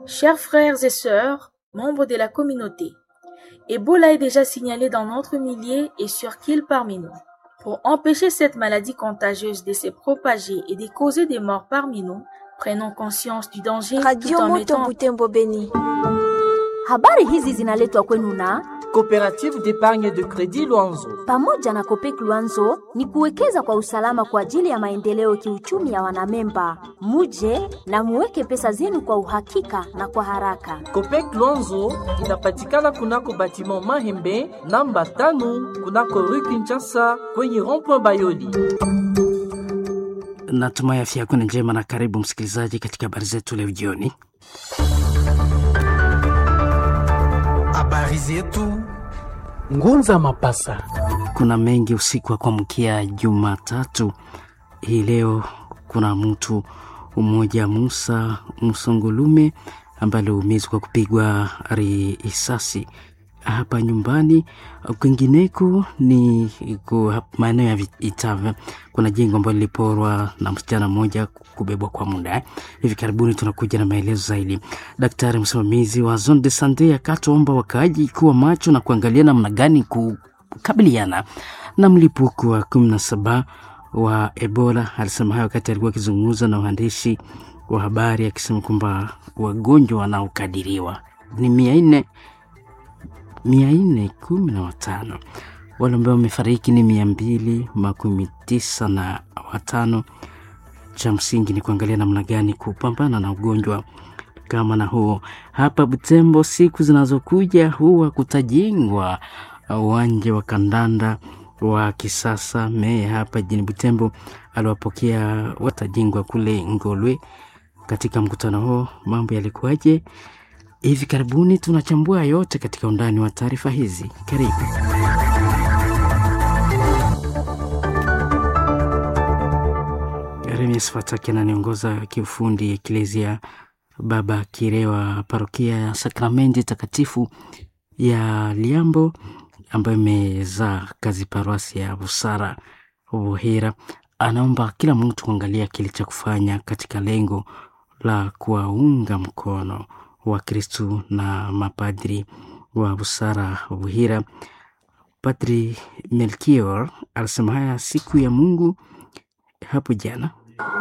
Chers frères et sœurs, membres de la communauté, Ebola est déjà signalé dans notre millier et sur qu'il parmi nous. Pour empêcher cette maladie contagieuse de se propager et de causer des morts parmi nous, prenons conscience du danger tout Radio en Moto mettant Butembo Beni. Habari hizi zinaletwa kwenu na Coopérative d'épargne de crédit Luanzo. pamoja na Kopek Luanzo ni kuwekeza kwa usalama kwa ajili ya maendeleo kiuchumi ya wanamemba. Muje na muweke pesa zenu kwa uhakika na kwa haraka. Copec Luanzo inapatikana kunako batiment Mahembe namba tano kunako rue Kinshasa kwenye rond-point Bayoli. Natumai afya yako ni njema na karibu msikilizaji katika habari zetu leo jioni. Habari zetu Ngunza Mapasa. Kuna mengi usiku wa kuamkia Jumatatu hii leo. Kuna mtu mmoja Musa Msongolume ambaye aliumizwa kwa kupigwa risasi hapa nyumbani. Kwingineko ni ku- hap- maeneo ya Vi- Itave, kuna jengo ambalo liliporwa na msichana mmoja kubebwa kwa muda. Hivi karibuni tunakuja na maelezo zaidi. Daktari msimamizi wa zone de sante akatoomba wakaaji kuwa macho na kuangalia namna gani kukabiliana na mlipuko wa kumi na saba wa Ebola. Alisema hayo wakati alikuwa akizungumza na waandishi wa habari akisema kwamba wagonjwa wanaokadiriwa ni mia nne mia nne kumi na watano wale ambao wamefariki ni mia mbili makumi tisa na watano. Cha msingi ni kuangalia namna gani kupambana na ugonjwa kama na huo. Hapa Butembo, siku zinazokuja huwa kutajengwa uwanja wa kandanda wa kisasa. Meya hapa jijini Butembo aliwapokea watajengwa kule Ngolwe. Katika mkutano huo mambo yalikuwaje? Hivi karibuni tunachambua yote katika undani wa taarifa hizi. Karibu. Remies Fataki ananiongoza kiufundi Eklezia Baba Kirewa, parokia ya Sakramenti Takatifu ya Liambo ambayo imezaa kazi paroasi ya Busara Buhira. Anaomba kila mtu kuangalia kile cha kufanya katika lengo la kuwaunga mkono Wakristu na mapadri wa Busara Buhira. Padri Melchior alisema haya siku ya Mungu hapo jana.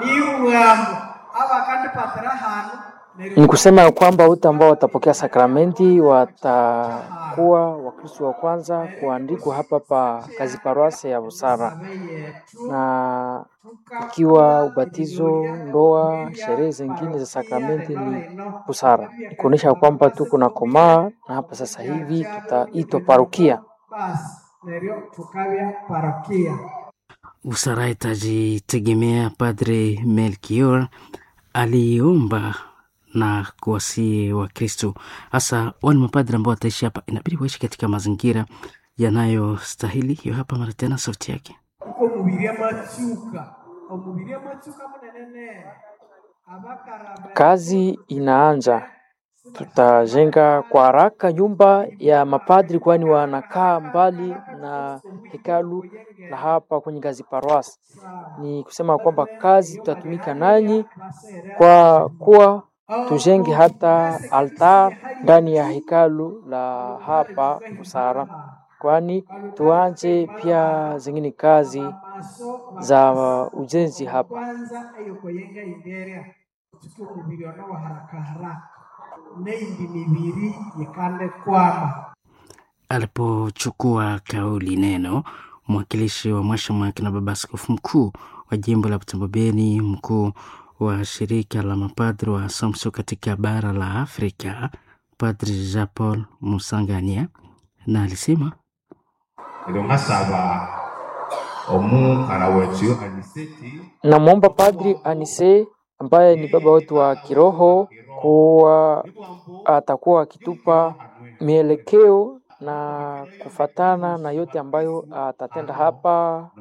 Ni kusema ya kwamba wote ambao watapokea sakramenti watakuwa Wakristo wa kwanza kuandikwa hapa pa kazi paroasi ya Busara, na ikiwa ubatizo, ndoa, sherehe zingine za sakramenti ni Busara, ni kuonyesha kwamba tuko na komaa, na hapa sasa hivi tutaitwa parokia. Busara itajitegemea. Padre Melchior aliomba na kuwasihi Wakristo hasa wale mapadri ambao wataishi hapa, inabidi waishi katika mazingira yanayostahili. Hiyo hapa mara tena sauti yake. Kazi inaanza, tutajenga kwa haraka nyumba ya mapadri, kwani wanakaa mbali na hekalu la hapa kwenye ngazi paroasi. Ni kusema kwamba kazi tutatumika nanyi kwa kuwa tujenge hata altar ndani ya hekalu la hapa Busara, kwani tuanje pia zingine kazi za ujenzi hapa. Alipochukua kauli neno, mwakilishi wa Mwashamu na baba askofu mkuu wa jimbo la Butembo Beni, mkuu wa shirika la mapadri wa Assumption katika bara la Afrika, Padri Jean Paul Musangania, na alisema nkasaba omukara wetu aniseti Namwomba Padri Anise ambaye ni baba wetu wa kiroho kuwa atakuwa akitupa mielekeo na kufatana na yote ambayo atatenda hapa